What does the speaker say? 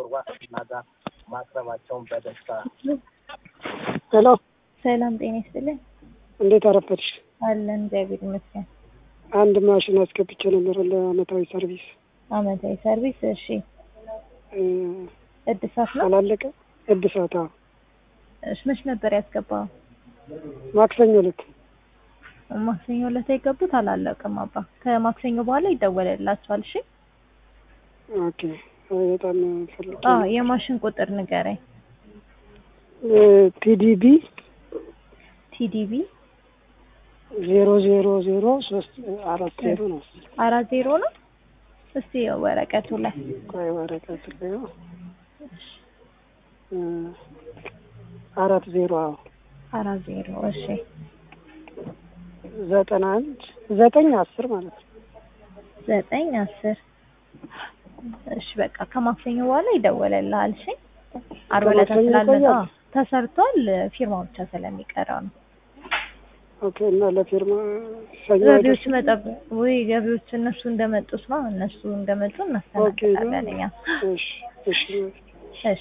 ዋስትና ጋር ማቅረባቸውን በደስታ ሄሎ ሰላም ጤና ይስጥልን። እንዴት አረፈድሽ? አለን እግዚአብሔር ይመስገን። አንድ ማሽን አስገብቼ ነበር ለአመታዊ ሰርቪስ አመታዊ ሰርቪስ። እሺ እ፣ እድሳት ነው። አላለቀ እድሳት። አዎ እሺ መች ነበር ያስገባው? ማክሰኞ ዕለት ማክሰኞ ዕለት የገቡት አላለቀም። አባ ከማክሰኞ በኋላ ይደወልላቸዋል። እሺ ኦኬ። በጣም ፈልጌ አ የማሽን ቁጥር ንገረኝ። ፒዲቢ ቲዲቢ ዜሮ ዜሮ ዜሮ ሶስት አራት ዜሮ ነው። አራት ዜሮ ነው። እስቲ ወረቀቱ ላይ ቆይ ወረቀት ላይ ነው። እ፣ አራት ዜሮ አዎ አራት ዜሮ እሺ ዘጠና አንድ ዘጠኝ አስር ማለት ነው። ዘጠኝ አስር እሺ በቃ ከማክሰኞ በኋላ ይደወልልሃል። እሺ ዓርብ ዕለት ከማክሰኞ ስላልመጣ ይቆያል? ተሰርቷል። ፊርማ ብቻ ስለሚቀረው ነው። ኦኬ። እና ለፊርማ ሰኞ ገቢዎች አይደርስም? መጠበቅ ወይ ገቢዎች እነሱ እንደመጡት ነው። እነሱ እንደመጡ እናስተናግዳለን እኛ። እሺ እሺ እሺ